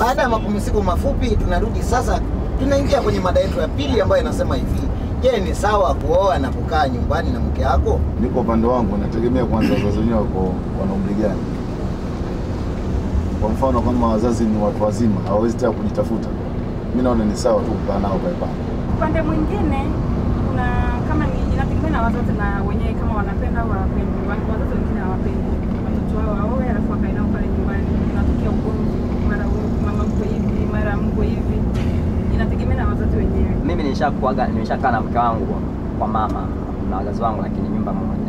Baada ya mapumziko mafupi, tunarudi sasa, tunaingia kwenye mada yetu ya pili ambayo inasema hivi: Je, ni sawa kuoa na kukaa nyumbani na mke wako? Niko upande wangu, nategemea kwanza wazazi wenyewe wako wana umri gani. Kwa mfano kama wazazi ni watu wazima, hawawezi tena kujitafuta, mi naona ni sawa tu kukaa nao pale pale. Upande mwingine kuna kama ni inategemea na wazazi na wenyewe kama wanapenda au hawapendi. Wa- Wazazi wengine hawapendi watoto wao waoe alafu wakae nao pale nyumbani, inatokea ugomvi, mara huyu mama mko hivi, mara mko hivi, inategemea na wazazi wenyewe. Mimi nishakuaga nimeshakaa na mke wangu kwa mama na wazazi wangu, lakini nyumba moja.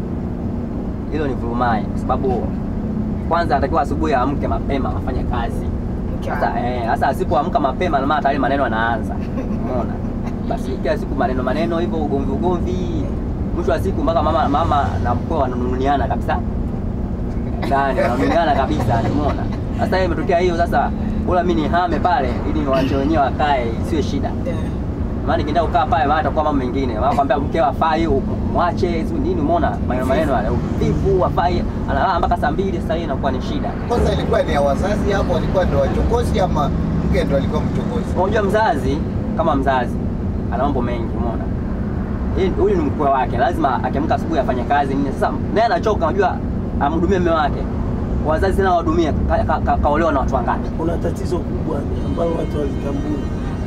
Hilo ni vurumai, kwa sababu kwanza anatakiwa asubuhi aamke mapema afanye kazi. Sasa eh, sasa asipoamka mapema, na maana tayari maneno yanaanza. Umeona? Basi kila siku maneno maneno hivyo, ugomvi ugomvi, mwisho wa siku mpaka mama mama na mkwe wananuniana kabisa ndani, wananuniana kabisa, umeona? Sasa hiyo imetokea hiyo, sasa bora mimi nihame pale ili niwaache wenyewe wakae, isiwe shida maana nikienda kukaa pale maana atakuwa mambo mengine. Maana kwambia mkeo afai mwache sio nini, umeona maneno maneno yale uvivu afai, analala mpaka saa mbili. Sasa hiyo inakuwa ni shida. Kwanza ilikuwa ni ya wazazi hapo, walikuwa ndio wachokozi ama mke ndio alikuwa mchokozi? Unajua mzazi kama mzazi ana mambo mengi, umeona Hii- huyu ni mkwe wake, lazima akiamka asubuhi afanye kazi nini. Sasa naye anachoka, unajua amhudumie mume wake. Wazazi tena wahudumie, ka- ka- ka- kaolewa na watu wangapi? kuna tatizo kubwa ambalo watu walitambua.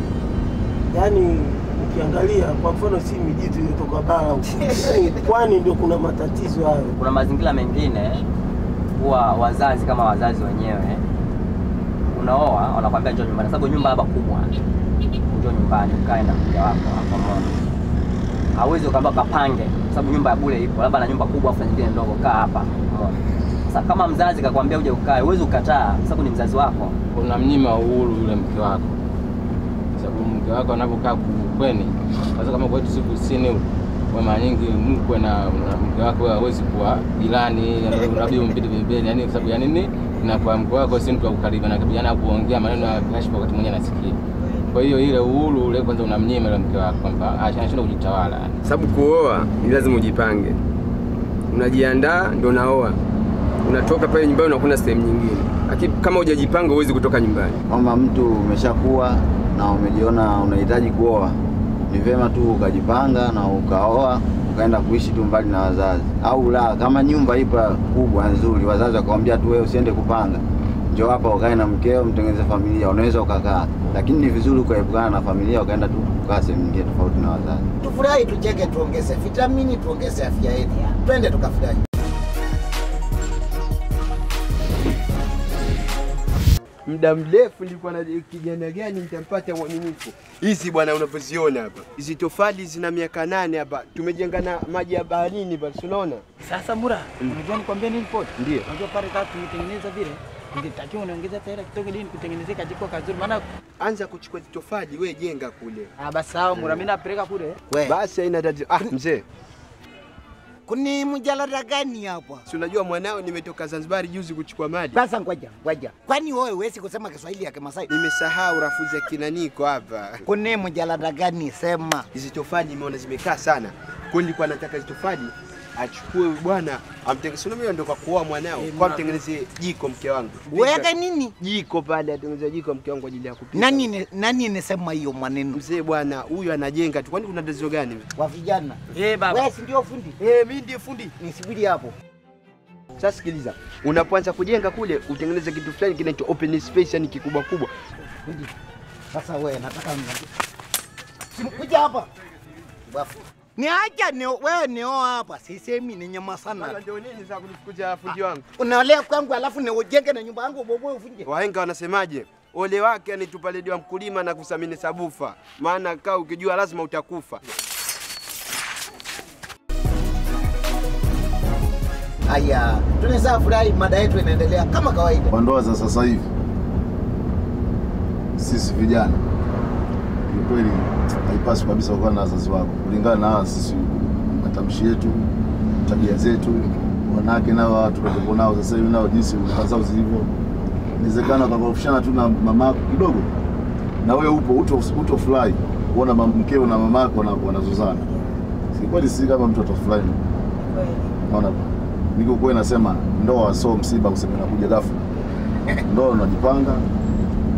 Yaani ukiangalia kwa mfano, si mijitu iliyotoka bara huko, yaani pwani ndio kuna matatizo hayo. kuna mazingira mengine huwa wazazi kama wazazi wenyewe unaoa wanakwambia njoo nyumbani, sababu nyumba labda kubwa, njoo nyumbani ukae na mke wako hapo moja. Hawezi ukaambia kapange, kwa sababu nyumba ya bure ipo, labda na nyumba kubwa afu nyingine ndogo, kaa hapa umeona. Sasa kama mzazi kakwambia uje ukae, huwezi ukataa, kwa sababu ni mzazi wako. unamnyima uhuru yule mke wako, Kwa sababu mke wako anapokaa kukweni, sasa kama kwetu si kusini huku, kwa mara nyingi mkwe na na mke wako hawezi kuwa jirani, unabidi umpite pembeni, yani kwa sababu ya nini? Inakuwa mke wako si mtu wa kukaribu na kijana kuongea maneno ya kashfa wakati mwingine anasikia. Kwa hiyo ile uhuru ule kwanza unamnyima yule mke wako kwamba anashindwa kujitawala. sababu kuoa ni lazima ujipange, unajiandaa ndo unaoa, unatoka pale nyumbani unakwenda sehemu nyingine, lakini kama hujajipanga huwezi kutoka nyumbani. Kama mtu umeshakuwa na umejiona unahitaji kuoa, ni vyema tu ukajipanga na ukaoa ukaenda kuishi tu mbali na wazazi, au la, kama nyumba ipo kubwa nzuri, wazazi wakamwambia tu wewe usiende kupanga, njoo hapa ukae na mkeo, mtengeneze familia, unaweza ukakaa, lakini ni vizuri ukaepukana na familia ukaenda tu kukaa sehemu nyingine tofauti na wazazi. Tufurahi, tucheke, tuongeze vitamini, tuongeze afya yetu, twende tukafurahi. Muda mrefu nilikuwa na kijana gani nitampata mwaminifu. Hizi bwana unavyoziona hapa, hizi tofali zina miaka nane hapa, tumejenga na maji ya baharini basi, unaona Sasa Mura, unajua nikwambia nini pole? Ndio. Unajua pale kama tumetengeneza vile, ingetakiwa unaongeza hela kidogo ili kutengenezea kajiko kazuri maana anza kuchukua hizi tofali, we jenga kule. ah basi sawa Mura, mimi napeleka kule. We, Basi haina tatizo. Ah, mzee, kuni mjalada gani hapa? si unajua mwanao nimetoka Zanzibar juzi kuchukua maji. Sasa ngoja ngoja, kwani wewe huwezi kusema Kiswahili ya Kimasai? Nimesahau rafuzi ya kinaniko hapa. Kuni mjalada gani? Sema. Hizi tofali nimeona zimekaa sana, kwa hiyo nilikuwa nataka hizi tofali achukue bwana amtengeneze. Unajua ndo kwa kuoa mwanao, kwa mtengeneze jiko mke wangu. Weka nini? jiko pale, atengeneze jiko mke wangu kwa ajili ya kupika. Nani ni- nani nisema hiyo maneno Mzee bwana, huyu anajenga tu, kwani kuna tatizo gani? wa vijana? Eh baba. Wewe si ndio fundi? Eh, mimi ndiye fundi. Nisubiri hapo. Sasa sikiliza, unapoanza kujenga kule utengeneze kitu fulani kinaitwa open space, yani kikubwa kubwa. Fundi. Sasa wewe nataka niambie. Simkuja hapa. Bafu. Niacha ni wewe nioa hapa. Sisemi ni nyama sana. Ndio nini sasa kunifukuza fundi wangu? Unaolea kwangu alafu ni ujenge na nyumba yangu bobo ufunje. Wahenga wanasemaje? Ole wake anitupa ledi wa mkulima na kusamini sabufa, maana kaa ukijua lazima utakufa. Haya, tunaweza furahi, mada yetu inaendelea kama kawaida. Kwa ndoa za sasa hivi, sisi vijana kiukweli haipaswi kabisa kuwa na wazazi wako, kulingana na sisi matamshi yetu, tabia zetu. Wanawake nao watu tuliokuwa nao sasa hivi nao jinsi lugha zao zilivyo, inawezekana ukakorofishana tu na mama yako kidogo, na wewe upo uto, uto furahi kuona mam- mkeo na mama yako wana- wanazozana. Si kweli, si kama mtu atafurahi. Unaona, niko kwa nasema ndoa sio msiba useme nakuja ghafla. Ndoa unajipanga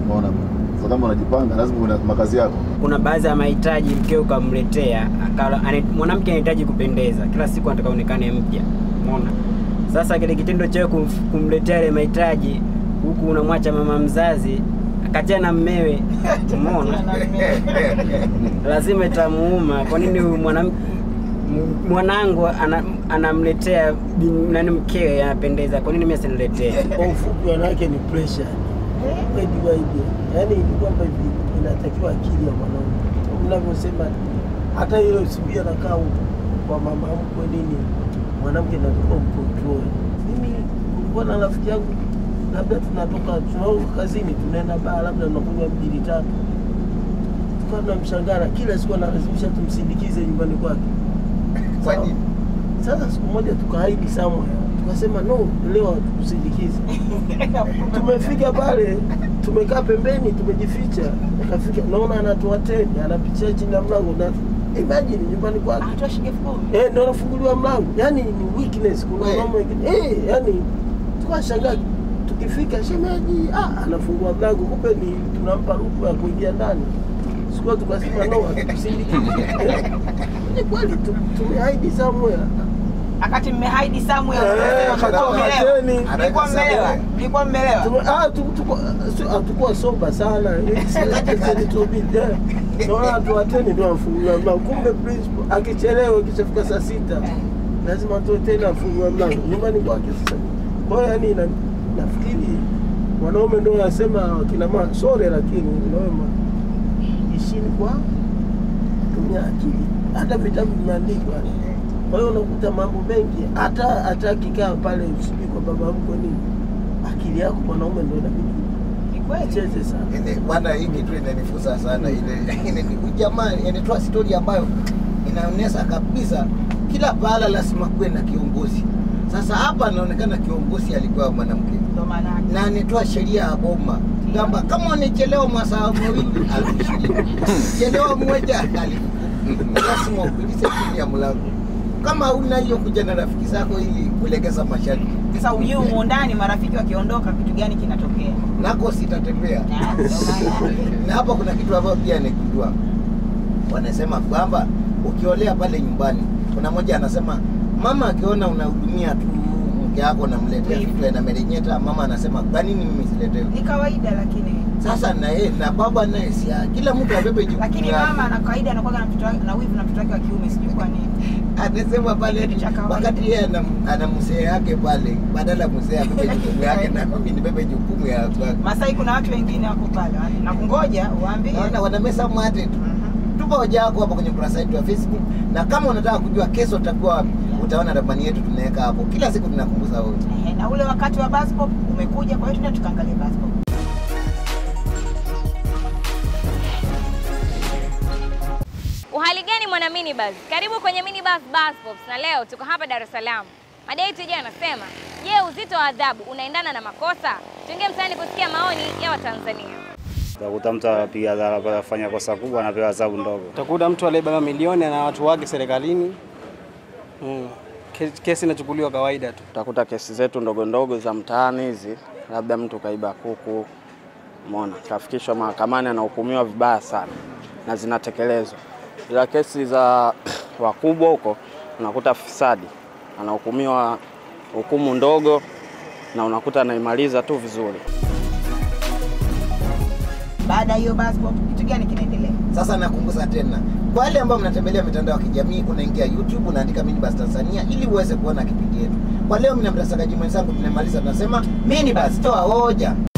Unaona bwana. Sasa kama unajipanga lazima uwe na makazi yako. kuna baadhi ya mahitaji mkeo ukamletea akala- ane- mwanamke anahitaji kupendeza kila siku anataka onekane mpya umeona sasa kile kitendo cha wewe kumf- kumletea ile mahitaji huku unamwacha mama mzazi akatia na mmewe umeona lazima itamuuma kwa nini huyu mwanam- m- mwanangu ana- anamletea bin- nani mkewe anapendeza kwa nini mimi asiniletee Kwa ufupi, wanawake ni pressure. Wewe waidi. Yaani ni kwamba hivi inatakiwa akili ya mwanaume. Unavyosema hata ile usibia nakaa huko kwa mama mkwe nini, mwanamke natakiwa mcontrol. Mimi kulikuwa na rafiki yangu, labda tunatoka tunatoka kazini, tunaenda baa, labda tunakunywa mbili tatu, tukawa tunamshangara kila siku analazimisha tumsindikize nyumbani kwake. Kwa nini? Sasa siku moja tukahaidi somewhere, tukasema no, leo tukusindikize. Tumefika pale, tumekaa pembeni, tumejificha. Akafika, naona anatoa teni, anapitia chini ya mlango na imagine nyumbani kwake Anatoa shilingi elfu kumi. eh, ndio anafunguliwa mlango. Yani ni weakness, kuna We. mama wengine eh, yani tukashangaa tukifika, shemeji ah, anafungua mlango, kumbe ni tunampa ruhusa ya kuingia ndani. Sikuwa tukasema no, hatukusindikize. Eh, Ni kweli tu- tumehaidi somewhere Akati mmehaidi somewhere. Eh, Mlikuwa akatoa mmelewa. mateni. Mlikuwa mmelewa. Mlikuwa mmelewa. Tume- ah, tu- tuko- sio- hatukuwa soba sana naona tuwateni ndo afungulia mlango kumbe principal akichelewa ikishafika saa sita lazima toe tena afungulia mlango nyumbani kwake sasa kwa hiyo yani na- nafikiri wanaume ndo wanasema kina mama sore lakini naoma ishini kwa tumia akili hata vitabu vimeandikwa kwa hiyo unakuta mambo mengi hata hata akikaa pale sijui kwa baba mkwe nini akili yako mwanaume ndo inabidi Ni kweli. cheze sana Ile bwana, hii kitu inanifusa sana ile ile ni jamaa inatoa stori ambayo inaonyesha kabisa kila pahala lazima kuwe na kiongozi. Sasa hapa anaonekana kiongozi alikuwa mwanamke Ndo maana yake. na anitoa sheria ya boma kwamba kama unachelewa masaa mawili elfu ishirini chelewa moja elfu kumi. lazima upitishe chini ya mlango. Kama una hiyo kuja na rafiki zako ili kulegeza masharti, Sasa ujui humo ndani marafiki wakiondoka kitu gani kinatokea. nako sitatembea. Na, ndo maana yake. na hapa kuna kitu ambayo pia nikujua, wanasema kwamba ukiolea pale nyumbani, kuna mmoja anasema mama akiona unahudumia tu mke wako unamletea vitu anamerenyeta, mama anasema kwa nini mimi siletewe? Ni kawaida lakini Sasa na yeye na baba naye si kila mtu abebe jukumu lakini lake. mama na kawaida anakuwa na mtoto wake na wivu na mtoto wake wa kiume sijui kwa nini. anasema pale Kitu cha kawaida. wakati yeye ana, ana mzee yake pale, badala ya mzee abebe jukumu yake na mimi nibebe jukumu ya kwake. Masai kuna watu wengine wako pale na kungoja uambie. Naona wanamesa mate tu. Mhm. Tupa hoja yako hapo kwenye kurasa yetu ya Facebook, na kama unataka kujua kesho utakuwa wapi, utaona ramani yetu tunaweka hapo. Kila siku tunakumbuza wewe. Ehe, na ule wakati wa bus stop umekuja, kwa hiyo tuende tukaangalie bus stop. Uhali gani mwana minibus? Karibu kwenye minibus bus pops na leo tuko hapa Dar es Salaam. Mada yetu ijayo anasema, je, uzito wa adhabu unaendana na makosa? Tuingie mtaani kusikia maoni ya Watanzania. Utakuta mtu anapiga adhabu, afanya kosa kubwa, anapewa adhabu ndogo. Utakuta mtu aliyebeba milioni na watu wake serikalini mm. Kesi, kesi inachukuliwa kawaida tu. Utakuta kesi zetu ndogo ndogo za mtaani hizi, labda mtu kaiba kuku, umeona, kafikishwa mahakamani, anahukumiwa vibaya sana na zinatekelezwa, ila kesi za wakubwa huko unakuta fisadi anahukumiwa hukumu ndogo na unakuta anaimaliza tu vizuri. Baada ya hiyo bus stop kitu gani kinaendelea? Sasa nakumbuza tena kwa wale ambao mnatembelea mitandao ya kijamii, unaingia YouTube unaandika Minibus Tanzania ili uweze kuona kipindi yetu. Kwa leo, mimi na mtangazaji mwenzangu tunamaliza, tunasema Minibus, toa hoja.